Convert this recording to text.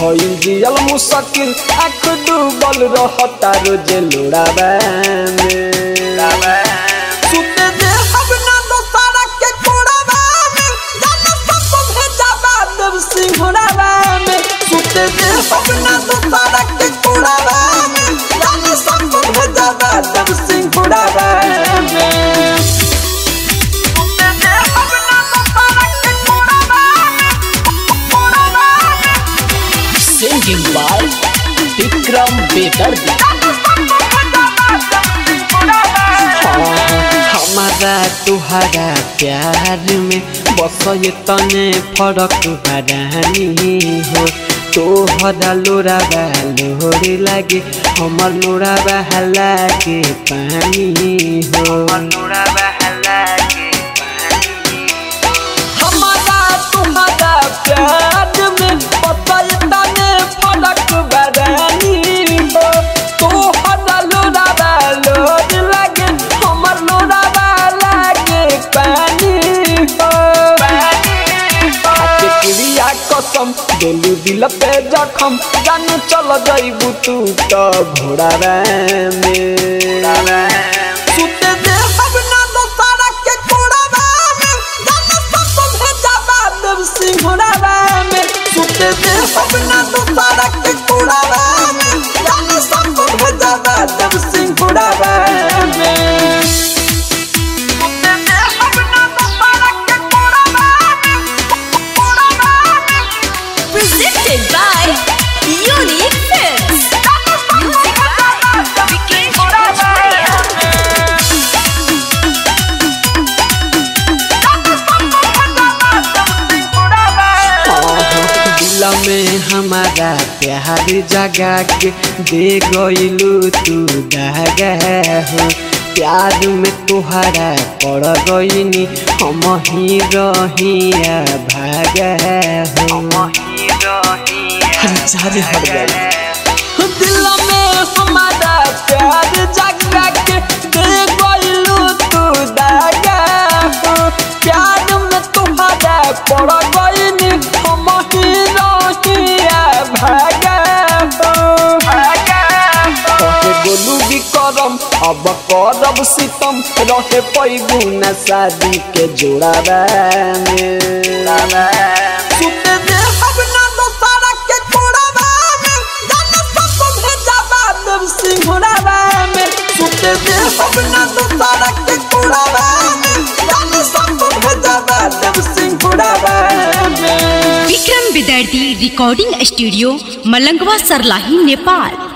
भइल जियल मुश्किल आँख डूबल रहता रोज लोड़ावा में सुते दे अब ना दोसारा के कोड़ावा में जाने सब भेजावा देव सिंहरावा में सुते दे अब ना दोसारा के कोड़ावा में जाने सब भेजावा देव सिंहरावा में सुते दे अब ना दोसारा के कोड़ावा में कोड़ावा में Singing by Vikram Bedardi. हमारा तुहरा प्यार में बस ये तने फरक हरानी हो तोहरा लोरा लोरे लागे हमर लोरा बहला के पानी हो लोरा बहला के हमारा तुम्हारा प्यार में पता तने फरक बरानी हो तोहरा लोरा लोर लागे हमर लोरा लागे पानी हो खाके क्रिया कसम दिलू दिल पे जखम जानू चल जाइबू तू तो घोड़ा में सुते दे अब ना दोसारा के कोड़ावा में जाने सब भेजावा देव सिंहरावा में सुते दे अब ना दोसारा के कोड़ावा में जाने सब भेजावा देव सिंहरावा में सुते दे अब ना दोसारा के कोड़ावा में कोड़ावा में Presented by Unique Films. Music by Vikesh Bhojpuria. दिल में हमारा प्यार जगा के दे गईलू तू दगा हो प्यार में तुहरा पड़ गईनी हम ही रहिया भागा हो हजारे हट गए दिल में हमारा प्यार जगा के दे गईलू तू दगा हो प्यार में तुम्हारा पड़ गईनी हम ही रहिया भागा हो कहे गोलू भी करम अब करब सितम रहे पैगु न शादी के जोड़ावा में सुते दे अब ना दोसारा के कोड़ावा में जाने सब भेजावा देव सिंहरावा में सुते दे अब ना दोसारा के कोड़ावा में जाने सब भेजावा देव सिंहरावा में विक्रम विदर्दी रिकॉर्डिंग स्टूडियो मलंगवा सरलाही नेपाल